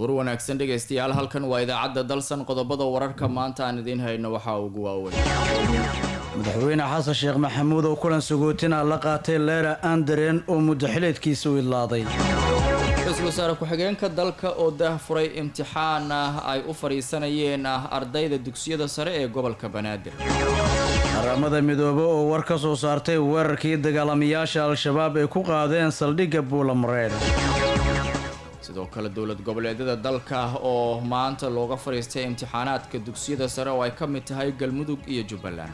duhur wanaagsan dhegaystayaal halkan waa idaacadda dalsan qodobada wararka maanta aan idiin hayno waxaa ugu waaweyn madaxweyne xasan sheekh maxamuud oo kulan sagootina la qaatay leera andaren oo muddo xileedkiisa u idlaaday ra-iisul wasaare ku-xigeenka dalka oo daahfuray imtixaan ah ay u fadhiisanayeen ah ardayda dugsiyada sare ee gobolka banaadir qaramada midoobe oo war ka soo saartay weerarkii dagaalamayaasha al-shabaab ay ku qaadeen saldhigga buulamareer sidoo kale dowlad goboleedyada dalka oo maanta looga fadhiistay imtixaanaadka dugsiyada sare oo ay ka mid tahay galmudug iyo jubbaland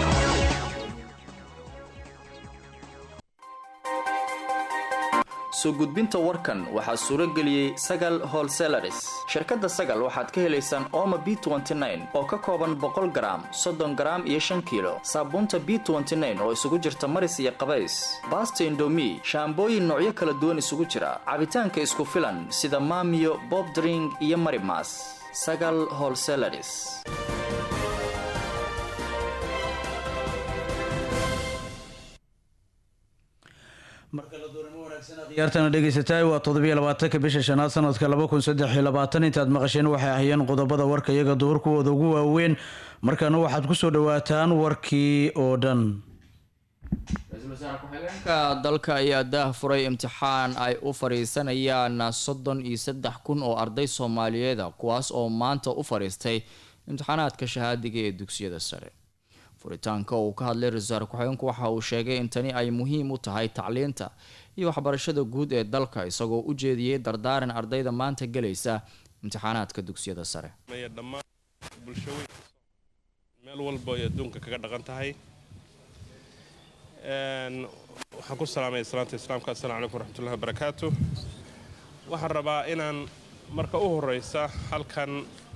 soo gudbinta warkan waxaa suuro geliyey sagal holselaris shirkadda sagal waxaad ka helaysaan oma b oo ka kooban boqol garaam soddon garaam iyo shan kiilo saabuunta b oo isugu jirta maris iyo qabays baasta indomi shaambooyin noocyo kala duwan isugu jira cabitaanka isku filan sida maamiyo bob dring iyo marimas sagal holselaris ciyaartana dhegaysataay waa toddobiyo labaatanka bisha shanaad sanadka laba kun saddex iyo labaatan intaad maqasheen waxay ahayeen qodobada warka iyaga duhur kuwooda ugu waaweyn markaana waxaad kusoo dhawaataan warkii oo dhan ra-iisul wasaare ku-xigeenka dalka ayaa daah furay imtixaan ay u fadhiisanayaan soddon iyo saddex kun oo arday soomaaliyeeda kuwaas oo maanta u fadhiistay imtixaanaadka shahaadiga ee dugsiyada sare furitaanka uu ka hadlay ra-isul wasaare ku-xigeenku waxa uu sheegay in tani ay muhiim u tahay tacliinta iyo waxbarashada guud ee dalka isagoo u jeediyey dardaaran ardayda maanta gelaysa imtixaanaadka dugsiyada sare dhammaan bulshooyinka meel walba ay adduunka kaga dhaqan tahay waxaan ku salaamaya salaanta islaamka assalamu calaykum waraxmatullahi wabarakaatu waxaan rabaa inaan marka u horeysa halkan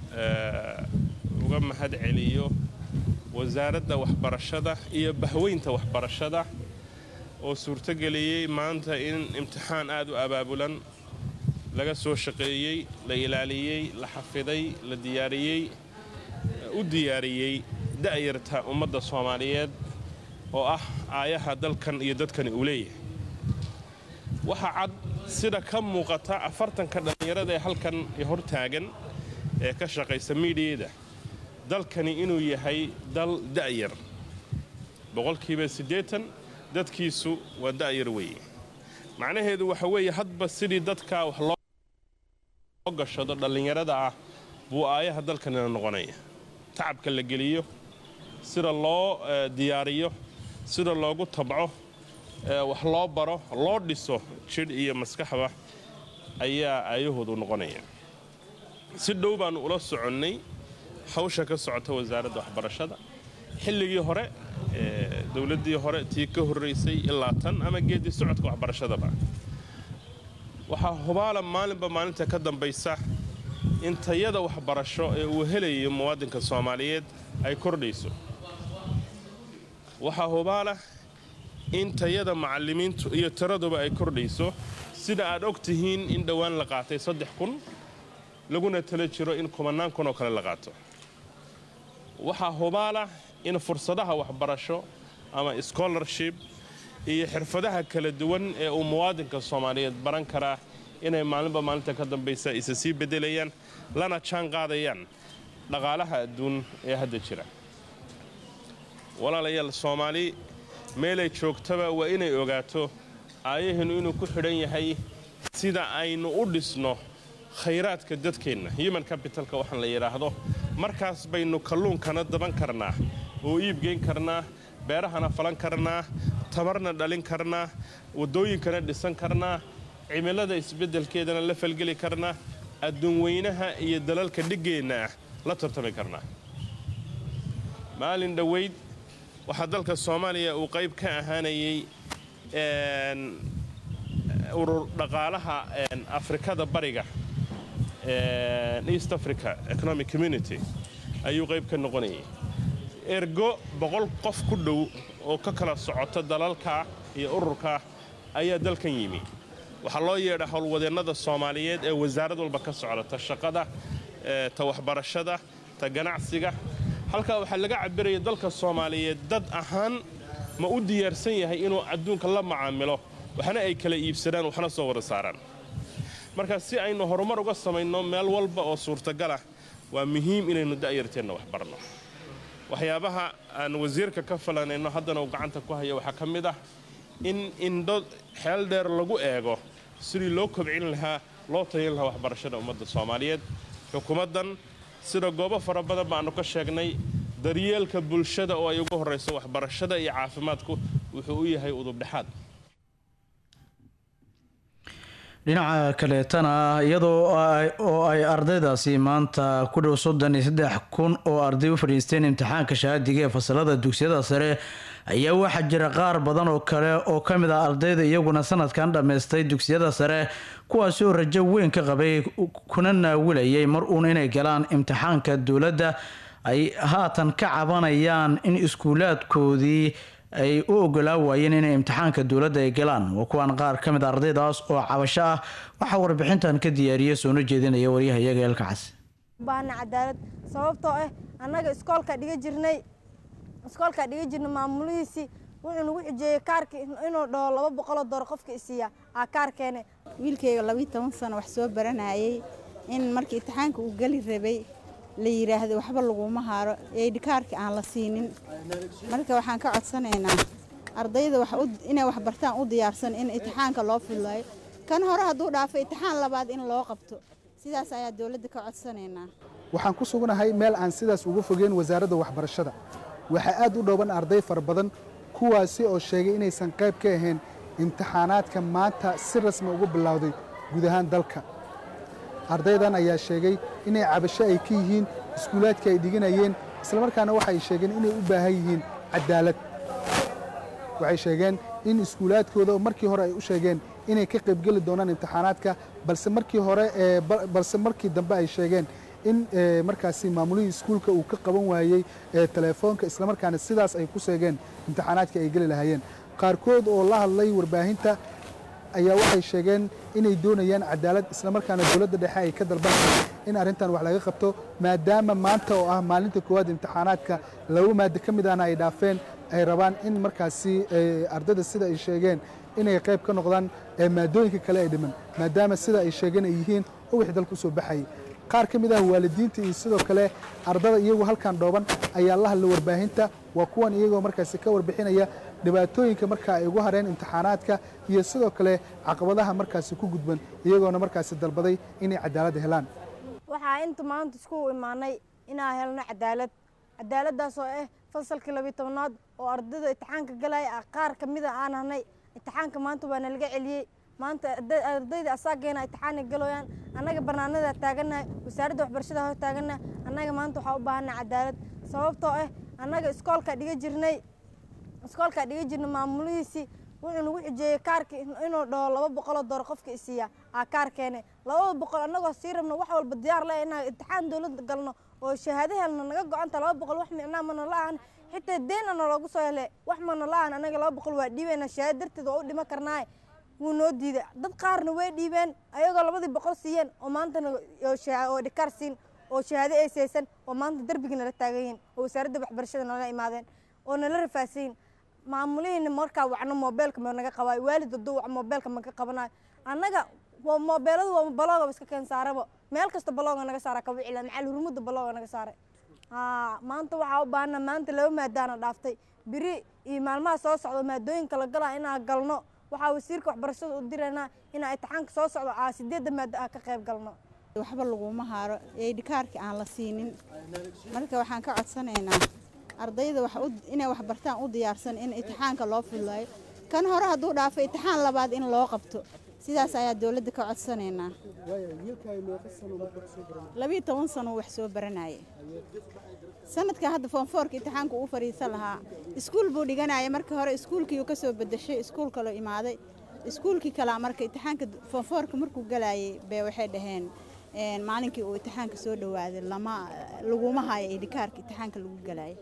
uga mahad celiyo wasaaradda waxbarashada iyo bahweynta waxbarashada oo suurtogeliyey maanta in imtixaan aad u abaabulan laga soo shaqeeyey la ilaaliyey la xafiday la diyaariyey u diyaariyey da'yarta ummadda soomaaliyeed oo ah aayaha dalkan iyo dadkani uu leeyahay waxaa cad sida ka muuqata afartanka dhallinyarada ee halkan hor taagan ee ka shaqaysa miidhiyada dalkani inuu yahay dal da'yar boqolkiiba siddeetan dadkiisu waa da'yar weeye macnaheedu waxa weeye hadba sidii dadka wax loo gashado dhallinyarada ah buu aayaha dalkanina noqonaya tacabka la geliyo sida loo diyaariyo sida loogu tabco wax loo baro loo dhiso jidh iyo maskaxba ayaa aayahoodu noqonaya si dhow baannu ula soconnay hawsha ka socota wasaaradda waxbarashada xilligii hore dowladdii hore tii ka horraysay ilaa tan ama geedii socodka waxbarashadaba waxaa hubaala maalinba maalinta ka dambaysa in tayada waxbarasho ee uu helayo muwaadinka soomaaliyeed ay kordhayso waxaa hubaala in tayada macallimiintu iyo tiraduba ay kordhayso sida aad og tihiin in dhowaan la qaatay saddex kun laguna tala jiro in kumannaan kun oo kale la qaato waxaa hubaala in fursadaha waxbarasho ama scholarship iyo xirfadaha kala duwan ee uu muwaadinka soomaaliyeed baran karaa inay maalinba maalinta ka dambaysa isa sii beddelayaan lana jaan qaadayaan dhaqaalaha adduun ee hadda jira walaalayaal soomaali meelay joogtaba waa inay ogaato aayaheennu inuu ku xidhan yahay sida aynu u dhisno khayraadka dadkeenna human capitalka waxaan la yidhaahdo markaas baynu kalluunkana daban karnaa oo iibgeyn karnaa beerahana falan karnaa tamarna dhalin karnaa waddooyinkana dhisan karnaa cimilada isbeddelkeedana la falgeli karnaa adduun weynaha iyo dalalka dhiggeenna ah la tartami karnaa maalin dhoweyd waxaa dalka soomaaliya uu qayb ka ahaanayay urur dhaqaalaha afrikada bariga east africa economic community ayuu qayb ka noqonayay ergo boqol qof ku dhow oo ka kala socota dalalka iyo ururka ayaa dalkan yimi waxaa loo yeedha howlwadeennada soomaaliyeed ee wasaarad walba ka socda ta shaqada ta waxbarashada ta ganacsiga halkaa waxaa laga cabiraya dalka soomaaliyeed dad ahaan ma u diyaarsan yahay inuu adduunka la macaamilo waxna ay kala iibsadaan waxna soo wada saaraan marka si aynu horumar uga samayno meel walba oo suurtagalah waa muhiim inaynu da'yarteenna wax barno waxyaabaha aan wasiirka ka falanayno haddana uu gacanta ku hayo waxaa ka mid ah in indho xeel dheer lagu eego sidii loo kobcin lahaa loo tayin lahaa waxbarashada ummadda soomaaliyeed xukuumaddan sida goobo fara badan baannu ka sheegnay daryeelka bulshada oo ay ugu horrayso waxbarashada iyo caafimaadku wuxuu u yahay udubdhexaad dhinaca kaleetana iyadoo oo ay ardaydaasi maanta ku dhow soddon iyo saddex kun oo arday u fadhiisteen imtixaanka shahaadiga ee fasalada dugsiyada sare ayaa waxaa jira qaar badan oo kale oo ka mid ah ardayda iyaguna sanadkan dhammaystay dugsiyada sare kuwaasi oo rajo weyn ka qabay kuna naawilayay mar uun inay galaan imtixaanka dowladda ay haatan ka cabanayaan in iskuulaadkoodii ay u ogolaa waayeen inay imtixaanka dowladda ay galaan waa kuwaan qaar ka mid a ardaydaas oo cabasho ah waxaa warbixintan ka diyaariya soona jeedinaya waryahayaga eelkacas baahna cadaalad sababtoo ah annaga iskoolka dhiga jirnay iskoolka dhiga jirnay maamulihiisii wuxuu nagu xujeeyey kaarka inuu dhaho laba boqoloo door qofka isiiya aa kaarkeene wiilkayga labiiyo toban sano wax soo baranayay in markii imtixaanka uu geli rabay la yidhaahdo waxba laguma haaro eedhikaarka aan la siinin marka waxaan ka codsanaynaa ardayda inay wax bartaan u diyaarsan in imtixaanka loo fudlaayo kan hore hadduu dhaafo imtixaan labaad in loo qabto sidaas ayaa dowladda ka codsanaynaa waxaan ku sugnahay meel aan sidaas uga fogeyn wasaaradda waxbarashada waxaa aad u dhooban arday fara badan kuwaasi oo sheegay inaysan qayb ka ahayn imtixaanaadka maanta si rasmi ugu bilowday guud ahaan dalka ardaydan ayaa sheegay inay cabasho ay ka yihiin iskuulaadka ay dhiganayeen islamarkaana waxay sheegeen inay u baahan yihiin cadaalad waxay sheegeen in iskuulaadkooda oo markii hore ay u sheegeen inay ka qaybgeli doonaan imtixaanaadka balse markii hore balse markii dambe ay sheegeen in markaasi maamulihii iskuulka uu ka qaban waayey teleefoonka islamarkaana sidaas ay ku seegeen imtixaanaadka ay geli lahaayeen qaarkood oo la hadlay warbaahinta ayaa waxay sheegeen inay doonayaan cadaalad islamarkaana dowladda dhexe ay ka dalbanayaan in arrintan wax laga qabto maadaama maanta oo ah maalinta koowaad imtixaanaadka laba maado ka mid ahna ay dhaafeen ay rabaan in markaasi ardayda sida ay sheegeen inay qayb ka noqdaan maadooyinka kale ay dhiman maadaama sida ay sheegeen ay yihiin uwixii dalka usoo baxayay qaar ka mid ah waalidiinta iyo sidoo kale ardada iyagoo halkan dhooban ayaa la hadlay warbaahinta waa kuwan iyagoo markaasi ka warbixinaya dhibaatooyinka markaa ay ugu hareen imtixaanaadka iyo sidoo kale caqabadaha markaasi ku gudban iyagoona markaasi dalbaday inay cadaalad helaan waxaa inta maanta isku imaanay inaan helno cadaalad cadaaladdaas oo ah fasalkii labiyo tobnaad oo ardayda imtixaanka galaya qaar ka mida aan hanay imtixaanka maanta waa nalaga celiyey maanta ardayda asaageena imtixaanay galooyaan annaga barnaamijda taagannahay wasaaradda waxbarashada hor taagannahay annaga maanta waxaa u baahanay cadaalad sababtoo ah annaga iskoolka dhiga jirnay iskoolka dhiga jirnay maamulihiisii wuxuu nagu xujeeyey kaarka inuu dhaho laba boqoloo door qofka isiiya aa kaarkeene labada boqol annagoo sii rabno wax walba diyaar le inaan imtixaan dowladda galno oo shahaado helno naga go-anta laba boqol wax micnaa mana la-aan xitaa deena naloogu soo hele wax mana la-aan annaga laba boqol waa dhiibayna shahaado darteed waa u dhima karnaaye wuu noo diiday dad qaarna way dhiibeen ayagoo labadii boqol siiyeen oo maantana oo dhikaar siin oo shahaado ay saysan oo maanta darbigii nala taagan yihiin oo wasaaradda waxbarashada nala imaadeen oo nala rafaasayin maamulihiina markaa wacno moobeelka ma naga qabaayo waalid hadduu wac moobeelka ma ka qabanayo annaga moobeeladu waa balooga iska keen saaraba meel kasta balooga naga saara ka wicila macal hurmudda balooga naga saaray maanta waxaa u baahana maanta laba maadaana dhaaftay biri iyo maalmaha soo socdo maadooyinka la galaa inaan galno waxaa wasiirka waxbarashada u diraynaa inaa imtixaanka soo socdo aa sideedda maado ah ka qayb galno waxba laguma haaro eedhikaarka aan la siinin marka waxaan ka codsanaynaa ardayda inay wax bartaan u diyaarsan in imtixaanka loo fudlaayo kan hore hadduu dhaafo imtixaan labaad in loo qabto sidaas ayaa dowladda ka codsanaynaa labiiyo toban sano wax soo baranaya sanadka hadda foonfoorka imtixaanka uu fadhiisan lahaa iskuul buu dhiganaya marka hore iskuulkii uu ka soo bedeshay iskuul kaloo imaaday iskuulkii kalea marka imtixaanka foonfoorka markuu galayay bee waxay dhaheen maalinkii uu imtixaanka soo dhawaaday lama laguma hayo idhikaarka imtixaanka lagu galayay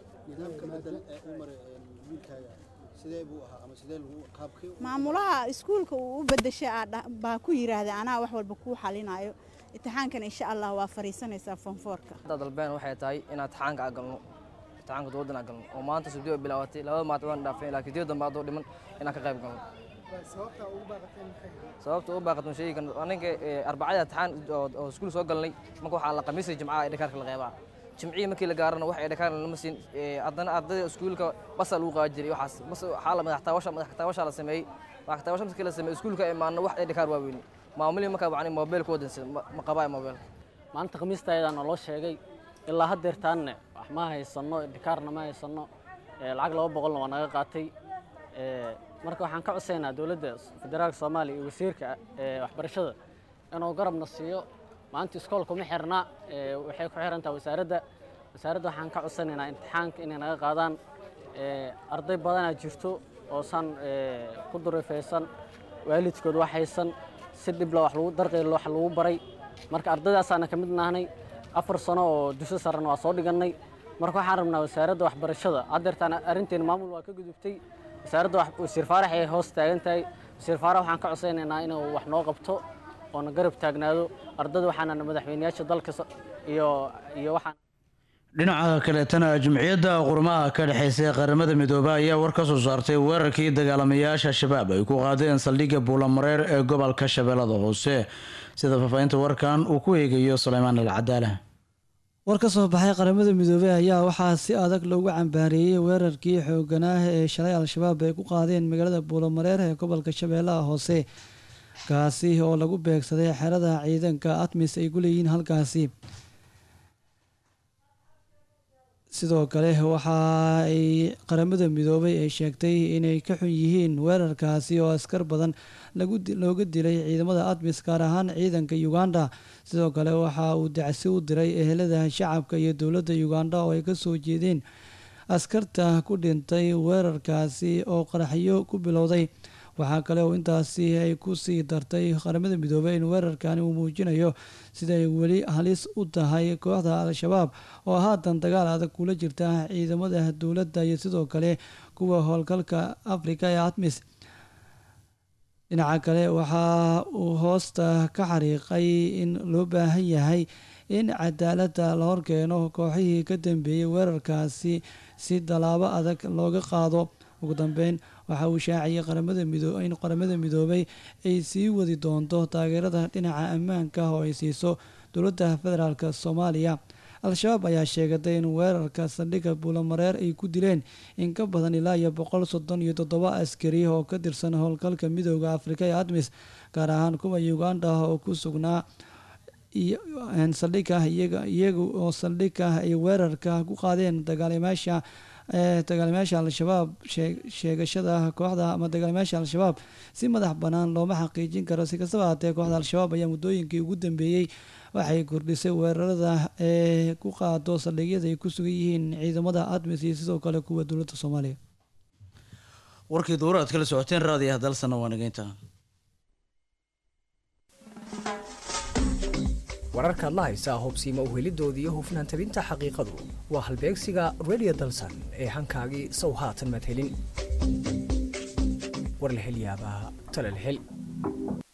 maamulaha iskuulka uu u bedeshay baa ku yiraahday anaa wax walba kuu xalinayo imtixaankana insha allah waa fariisanaysaa foonfoorka hadda dalbeen waxay tahay inaan imtixaanka aa galno imtixaanka dowladdan aa galno oo maanta subdi oo bilaabatay labada maanta waan dhaafeen laakiin diyo dambe hadduu dhiman inaan ka qayb galno sababta u baaqatun shaygan aninka arbacada imtixaan oo oo iskuul soo galnay marka waxaa la khamiisay jimcaha ee dhakaarka la qeybaa jimcihii markii la gaarana wax ee dhakaar lama siin haddana ardayda iskuulka basa lagu qaadi jiray waxaas bas waxaa la madaxtaawasha madaxtaawasha la sameeyey madaxtaawasha markii la sameeyey iskuulka imaanna wax ee dhakaar waaweyn maamulihii markaa wacni mobilka wadansan ma qabaa mobilka maanta khamiista ayadaa naloo sheegay ilaa haddeertaanne wax ma haysanno dhikaarna ma haysanno lacag laba boqolna waa naga qaatay marka waxaan ka codsaynaa dowladda federaalka soomaaliya iyo wasiirka waxbarashada inuu garabna siiyo maanta iskoolka ma xirna waxay ku xiran tahay wasaaradda wasaaradda waxaan ka codsanaynaa imtixaanka inay naga qaadaan arday badanaa jirto oosan ku durifaysan waalidkood wax haysan si dhibla wax lagu darqeyl wax lagu baray marka ardaydaasaan ka mid nahnay afar sano oo dugso sarena waa soo dhigannay marka waxaan rabnaa wasaaradda waxbarashada haddeertaan arrinteena maamul waa ka gudubtay wasaaradda wasiir faarax ay hoos taagan tahay wasiir faarax waxaan ka codsaynaynaa inuu wax noo qabto oona garab taagnaado ardayda waxaana madaxweyneyaasha dalka iyo iyo waxaan dhinaca kaleetana jumciyadda qurmaha ka dhexeysa ee qaramada midoobe ayaa war ka soo saartay weerarkii dagaalamayaasha shabaab ay ku qaadeen saldhigga buulamareer ee gobolka shabeellada hoose sida faahfaahinta warkan uu ku eegayo suleymaan alcadaala war ka soo baxay qaramada midoobey ayaa waxaa si adag loogu cambaareeyey weerarkii xooganah ee shalay al-shabaab ay ku qaadeen magaalada buulamareer ee gobolka shabeellaha hoose kaasi oo lagu beegsaday xerada ciidanka atmis ay ku leeyihiin halkaasi sidoo kale waxa ay qaramada midoobay ay sheegtay inay ka xun yihiin weerarkaasi oo askar badan looga dilay ciidamada admis gaar ahaan ciidanka uganda sidoo kale waxa uu dacsi u diray ehelada shacabka iyo dowladda uganda oo ay kasoo jeedeen askarta ku dhintay weerarkaasi oo qaraxyo ku bilowday waxaa kale oo intaasi ay ku sii dartay qaramada midoobey in weerarkani uu muujinayo siday weli halis u tahay kooxda al-shabaab oo haatan dagaal adag kula jirta ciidamada dowladda iyo sidoo kale kuwa howlgalka afrika ee atmis dhinaca kale waxa uu hoosta ka xariiqay in loo baahan yahay in cadaaladda la horkeeno kooxihii ka dambeeyey weerarkaasi si tallaabo adag looga qaado ugu dambeyn waxa uu shaaciyey qaramada midoo in qaramada midoobay ay sii wadi doonto taageerada dhinaca ammaanka oo ay siiso dowladda federaalk soomaaliya al-shabaab ayaa sheegatay in weerarka saldhigga buulamareer ay ku dileen in ka badan ilaa iyo boqol soddon iyo toddoba askari oo ka tirsan howlgalka midooda afrika ee admis gaar ahaan kuwa uganda oo ku sugnaa saldhigga iyaga oo saldhigga ay weerarka ku qaadeen dagaalimaasha dagaalamayaasha al-shabaab sheegashada kooxda ama dagaalamayaasha al-shabaab si madax bannaan looma xaqiijin karo si kastaba haatee kooxda al-shabaab ayaa muddooyinkii ugu dambeeyey waxay kordhisay weerarada ee ku qaado saldhigyada ay ku sugan yihiin ciidamada admis iyo sidoo kale kuwa dowladda soomaaliya warkii dowra aad kala socoteen raadiyaha dalsana waa nageynta wararkaad la haysaa hubsiima uhelidooda iyo hufnaan tabinta xaqiiqadu waa halbeegsiga radio dalsan ee hankaagii sow haatan madhelin war la hel yaabaa tala la hel